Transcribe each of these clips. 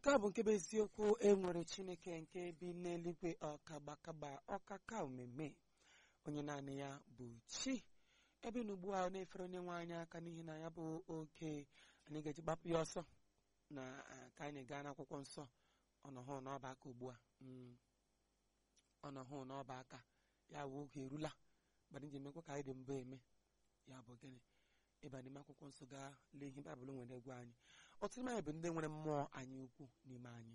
nke a bụ nke bụ eziokwu e nwere chineke nke bi n'eluigwe ọkagbakagba ọkaka omeme onye naanị ya bụ chi ebe na ugbu a na-efere onye nwe anyị aka n'ihi na ya bụ oge anyị ga-eji gbapụ ya ọsọ na ah, ka anyị gaa n'akwụkwọ nsọ ọnọhụ n'ọba aka ugbu a Mm. ọnọhụ n'ọba aka ya bụ oge erula gbara nji emekwa ka anyị dị mbụ eme ya bụ gịnị ịba n'ime akwụkwọ nsọ gaa lee ihe baịbụl nwere egwu anyị ọtụtụ n'anyị bụ ndị nwere mmụọ anyị ukwu n'ime anyị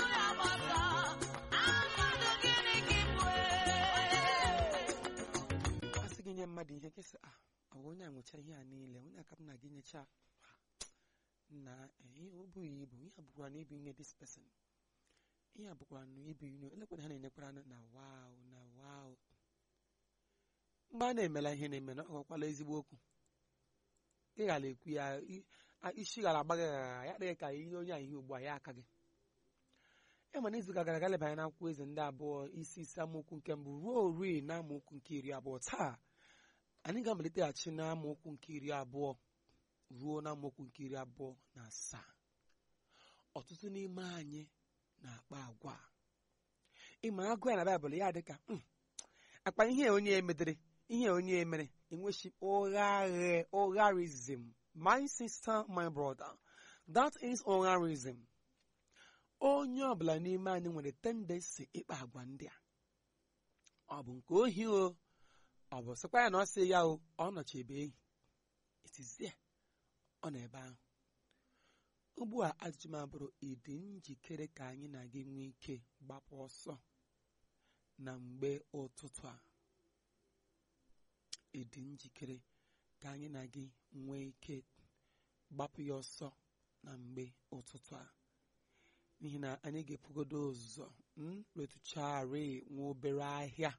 a sị gị nye mmadụ ihe kesị a ọ bụ onye a nwụcha ihe a niile onye aka m na gị nyecha ha, na eh, ihe o bughị ibu ihe a bụkwara na ibu ihe dis person ihe a bụkwara na ibu ihe elekwara ha na-enyekwara anụ na wow na wow mgbe a na-emela ihe na-eme na ọ gwakwala ezigbo okwu ị ghara ekwu ya i- a- isi ghara agba gị ghara ya adịghị ka ihe onye a ihe ugbu a ya aka gị e mana izu gara aga lebanye n'akwụkwọ eze ndị abụọ isi isi amaokwu nke mbụ ruo ori na amaokwu nke iri abụọ taa anyị ga-amaliteghachi na amaokwu nke iri abụọ ruo na amaokwu nke iri abụọ na asaa ọtụtụ n'ime anyị na-akpa agwa a. ịma agụ ya na baịbụl ya dị ka "Hmm, akpa ihe onye emedere ihe onye emere enwechi ụgharị ụgharism my sister my brother that is ụgharism onye ọbụla n'ime anyị nwere tendency ịkpa agwa ndị a ọ bụ nke ohi o ọ bụ sịkwa ya na ọ sị ya o ọ nọchebe ehi itizie ọ nọ ebe ahụ ugbu a ajụjụ m abụrụ ịdị njikere ka anyị na gị nwee ike gbapụ ọsọ na mgbe ụtụtụ a ịdị njikere ka anyị na gị nwee ike gbapụ ya ọsọ na mgbe ụtụtụ a n'ihi na anyị ga-epugodo ụzọ mm, retụcharị nwa obere ahịa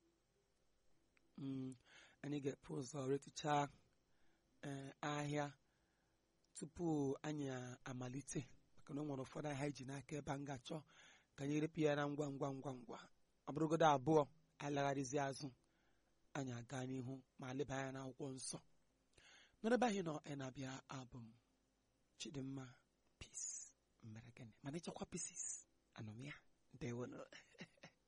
Mm, anyị ga-epu ụzọ retụcha eh, ahịa tupu anyị amalite maka na o nwere ụfọdụ ahịa iji n'aka ebe a m ga-achọ ka anyị repụ ya na ngwa ngwa ngwa ngwa ọ bụrụgodo abụọ alagharịzi azụ anyị aga n'ihu ma leba anya n'akwụkwọ nsọ n'ebe anyị nọ anyị na-abịa abụ m chidimma peace mere gịnị mana ịchọkwa pieces anọ m ya ndewo